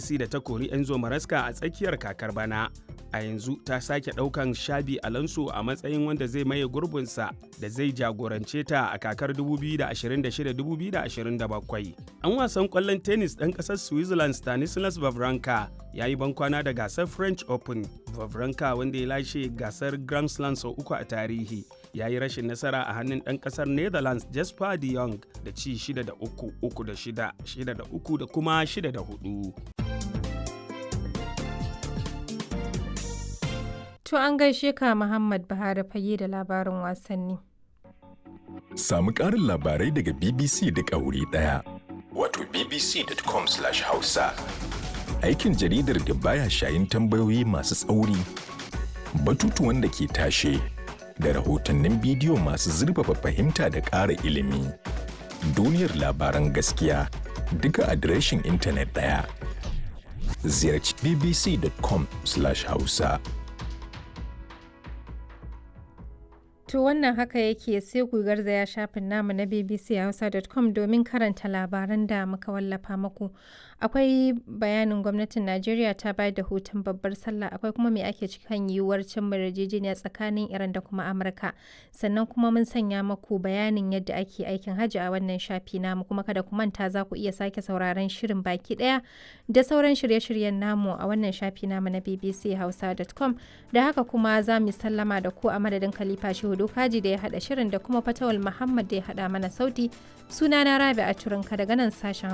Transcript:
chelsea da ta kori enzo maraska a tsakiyar kakar bana a yanzu ta sake daukan shabi alonso a matsayin wanda zai maye gurbinsa da zai jagorance ta a kakar 2026-2027 an wasan kwallon tennis ɗan ƙasar switzerland stanislas vavranka ya yi bankwana da gasar french open vavranka wanda ya lashe gasar grand slam sau uku a tarihi ya yi rashin nasara a hannun ɗan ƙasar netherlands jasper de jong da ci 6 da 3 3 da 6 6 da 3 da kuma 6 da 4 To an gaishe ka Muhammad Buhari fage da labarin wasanni. Samu ƙarin labarai daga BBC da wuri ɗaya. Wato bbc.com/hausa. Aikin jaridar da baya shayin tambayoyi masu tsauri, batutuwan da ke tashe, da rahotannin bidiyo masu zurfafa fahimta da ƙara ilimi. Duniyar labaran gaskiya duka adireshin intanet ɗaya. Ziyarci bbc.com/hausa. To wannan haka yake sai ku garzaya shafin namu na bbchausa.com domin karanta labaran da muka wallafa muku. Akwai bayanin gwamnatin Najeriya ta bayar da hutun babbar sallah akwai kuma me ake cikin yiwuwar cin yarjejeniya tsakanin Iran da kuma Amurka. Sannan kuma mun sanya muku bayanin yadda ake aikin hajji a wannan shafi namu kuma kada ku manta za ku iya sake sauraron shirin baki daya da sauran shirye-shiryen namu a wannan shafi namu na bbchausa.com da haka kuma za mu sallama da ku a madadin Khalifa Shehu Dokaji da ya haɗa shirin da kuma Fatawal Muhammad da ya haɗa mana sauti. Sunana Rabi a Turinka daga nan sashen